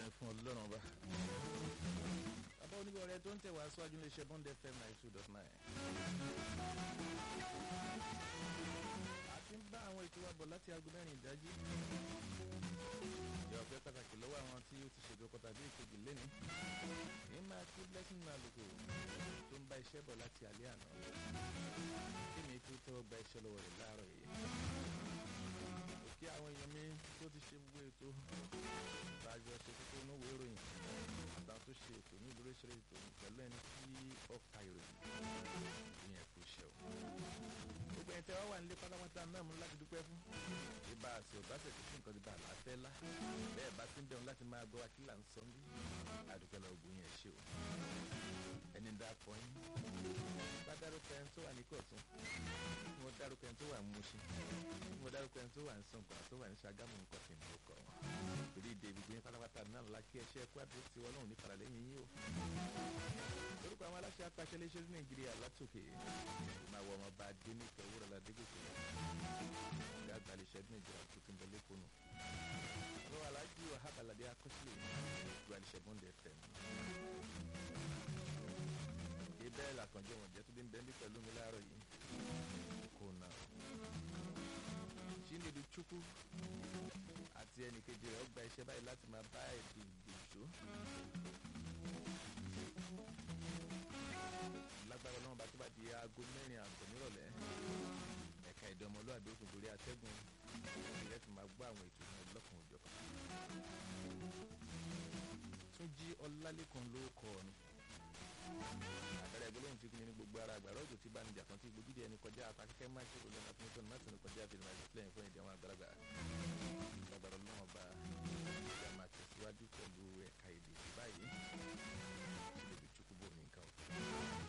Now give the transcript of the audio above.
ni fún ọlọ́run ọba. bàbá onígbà ọ̀rẹ́ tó ń tẹ̀ wá síwájú ní iṣẹ́ bond fm ninety two dot nine. a ti ń bá àwọn ètò wa bọ̀ láti aago mẹ́rin ìdájí. ìyá ọ̀pẹ pàtàkì lọ́wọ́ àwọn tí ó ti ṣètò ọkọ̀ tàbí ìkejì lẹ́ni. ní máa kí blessing máa lòkò tó ń bá iṣẹ́ bọ̀ láti alẹ́ àná. kí ni tó tẹ́wọ́ gba iṣẹ́ lọ́wọ́ rẹ̀ láàárọ̀ yìí kí àwọn èèyàn mi tó ti ṣe gbogbo ètò ìtajọ ṣe kókó níwò ìròyìn àtàwọn tó ṣe ètò ní ìdúró ìṣeré ètò pẹ̀lú ẹni tí ọkà ìròyìn ìyẹn kò ṣe o. gbogbo ẹni tẹ́ wá wà nílé pátápátá náà mú láti dúpẹ́ fún. ibà àti ọ̀básẹ̀ kò sí nǹkan ti bá àlàáfẹ́ lá bẹ́ẹ̀ bá ti ń bẹ̀rù láti máa gbọ́ akílà ń sọ bí àdúpẹ́ lọ ògùn yẹn ṣe o. ẹni dá pọ̀ yín bá dárúkọ ẹni tó wà ní kọ̀tún mo dárúkọ ẹni tó wà ń Mùṣín mo dárúkọ ẹni tó wà ń Ṣàngó àti tó wà ní Ṣàgámù nǹkan tí mo kọ wọn torí ìdè gbogbo yín pátápátá náà la kí ẹṣẹ ẹkú àdúró tí wọn lóhùn ní faralẹ́yìn yín o. lórúkọ àwọn aláṣẹ apàṣẹ iléeṣẹ́ ní Nàìjíríà látòkè máa wọ ọmọọba adéníkẹ owórọlá adégòkè ọgá àgbà iléeṣẹ́ ní Nàìjíríà tó ti ń bẹ lẹkọọnù. àwọn alájí wàhábàládé akọsílẹ̀ ìlú àlìṣẹ́ bọ́ndẹ̀ fm bẹ́ẹ̀ làkànjọ́ wọn jẹ́ tó bí ń bẹ́ẹ̀ bí pẹ̀lú mi láàárọ̀ yìí kò nà Chinedu Chukwu àti ẹnìkejì rẹ̀ ó gba iṣẹ́ báyìí láti máa bá ètò ìgbèjò lágbára ọlọ́run bá tó bá di aago mẹ́rin àbọ̀ nírọ̀lẹ́ ẹ̀ka èdè ọmọlúwàbí òkun torí atẹ́gùn ìrẹ́ fi máa gbọ́ àwọn ètò náà lọ́kàn òjọ̀ kan Túnjí Ọlálékan ló kọ́ ọ ni àpẹẹrẹ ìgbélóhùn tí kìíní ní gbogbo ara àgbàrá òjò tí bá ní jàkàn tí gbòdìdí ẹni kọjá apákẹ́kẹ́ má ṣe olóńgbà tó ń tọ́nu má sì ní kọjá àfihàn máa ṣe fúlẹ̀yìn fún ìdí àwọn àgbàlagbà lágbára ọlọ́wọ́n bá